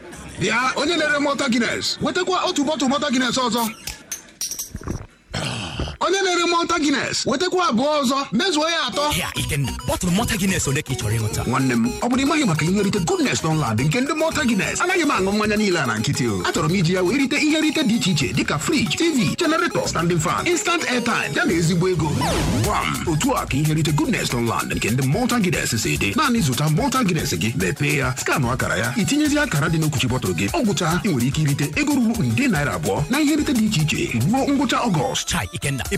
bịa onye na-ere mọta gines wetakwa otu bọtụl mọta gines ọzọ onye na-ere mọta gines wetakwa abụọ ọzọ mezuo ya atọ Ya Ikenna, bọtụlụ mọta Guinness ole ka ị chọrọ ịṅụta? nwanne m ọ bụrụ ịmaghị maka ihe rite goodness Dunlad nke ndị mọta gines anaghị m aṅụ mmanya niile a na nkịtị o achọrọ m iji ya wee rite ihe rite dị iche iche dịka friji tv generator standing fan instant airtime ya na ezigbo ego gwam otu a ka ihe rite goodness Dunlad nke ndị mọta gines si dị naanị zụta mọta gines gị mepee ya skanụ akara ya itinyezi akara dị n'okwuchi bọtụlụ gị ọ gwụcha ị nwere ike irite ego ruru nde naira abụọ na ihe rite dị iche iche ruo ngwụcha ọgọst Chai Ikenna, ị